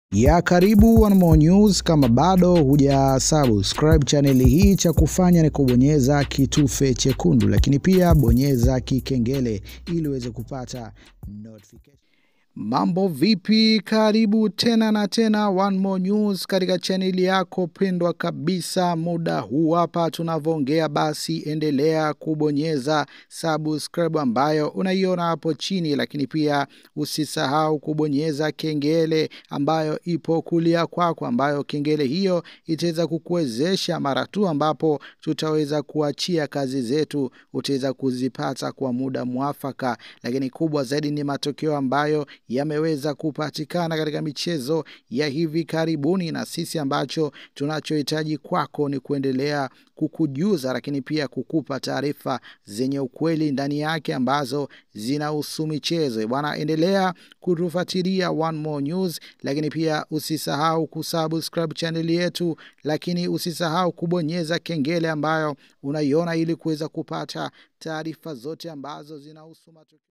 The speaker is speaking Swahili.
ya karibu One More News. Kama bado huja subscribe chaneli hii, cha kufanya ni kubonyeza kitufe chekundu, lakini pia bonyeza kikengele ili uweze kupata notification. Mambo vipi? Karibu tena na tena One More News katika chaneli yako pendwa kabisa. Muda huu hapa tunavyoongea, basi endelea kubonyeza subscribe ambayo unaiona hapo chini, lakini pia usisahau kubonyeza kengele ambayo ipo kulia kwako, ambayo kengele hiyo itaweza kukuwezesha mara tu ambapo tutaweza kuachia kazi zetu, utaweza kuzipata kwa muda mwafaka, lakini kubwa zaidi ni matokeo ambayo yameweza kupatikana katika michezo ya hivi karibuni, na sisi ambacho tunachohitaji kwako ni kuendelea kukujuza, lakini pia kukupa taarifa zenye ukweli ndani yake ambazo zinahusu michezo bwana. Endelea kutufuatilia One More News, lakini pia usisahau kusubscribe chaneli yetu, lakini usisahau kubonyeza kengele ambayo unaiona ili kuweza kupata taarifa zote ambazo zinahusu matukio